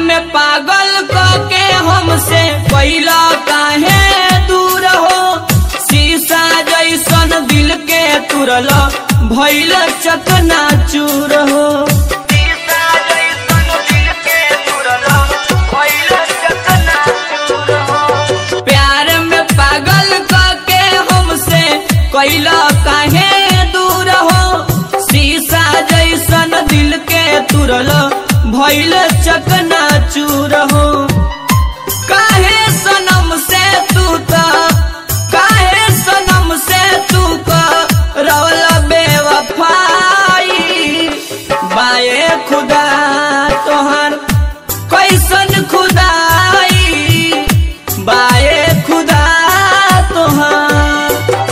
में पागल क के हमसे कैला काहे दूर हो शीशा जैसन दिल के तुरल भैल चकना चूर हो शीशा जैसन दिल के तुरल भइल चकनाचूर हो। प्यार में पागल क के हमसे कैला काहे दूर हो शीशा जैसन दिल के तुरल भइल चकना चूर हो काहे सनम से तू त काहे सनम से तू का रवल बेवफाई बाए खुदा तोहर कैसन खुदाई बाए खुदा तोहर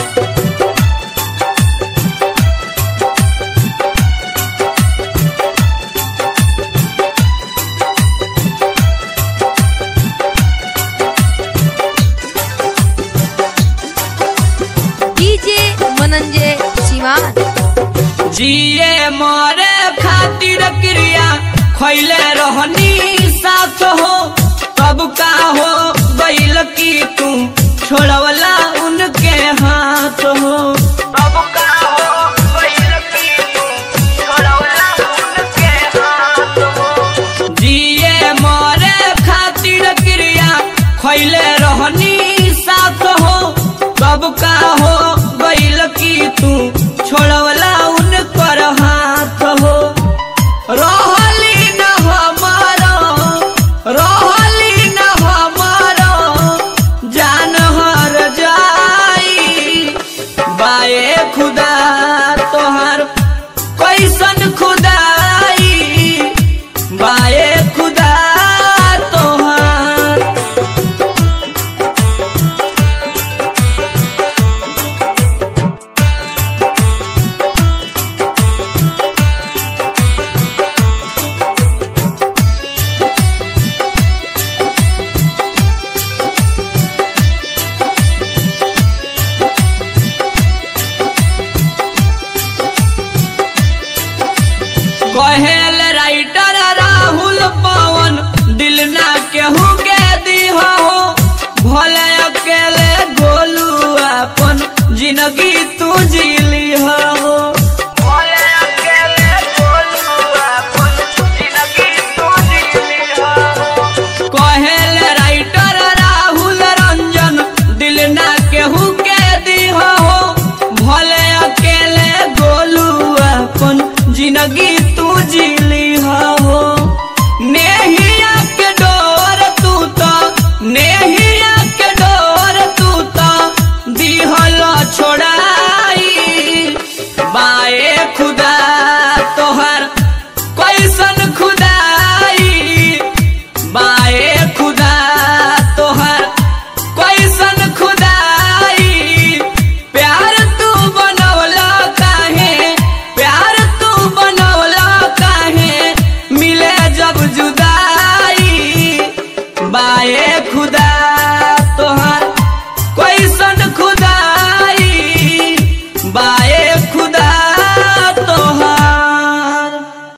डीजे मनंजय सिवान जिए मरे खातिर क्रिया खैले रहनी साथ हो कब का हो गइल की तू छोड़वला उनके हाथ हो कब का हो गइल की तू छोड़वला उनके हाथ हो जिए मरे खातिर क्रिया खैले रहनी साथ हो कब का हो गइल की तू छोड़वला उनकर हाथ हो रहली न हमारो रहली न हमारो जान हर जाई बाए खुदा तोहर कैसन खुदाई बाए खुदा तोहर कहेल राइटर राहुल पवन दिल ना केहू के दीह हो भले अकेले गोलू अपन जिंदगी तू जीली हो भले अकेले गोलू अपन जिंदगी तू जीली हो कहेल राइटर राहुल रंजन दिल ना केहू के दीह हो भले अकेले गोलू अपन जिंदगी तू जीली हो नेहिया के डोर तू तो नेहिया के डोर तू तो दिहल छोड़ाई बाए खुदा तोहर कैसन खुदाई बाए खुदा तोहर कैसन खुदाई प्यार तू बनवला काहे प्यार तू बनवला काहे मिले जब जुदाई बाए खुदा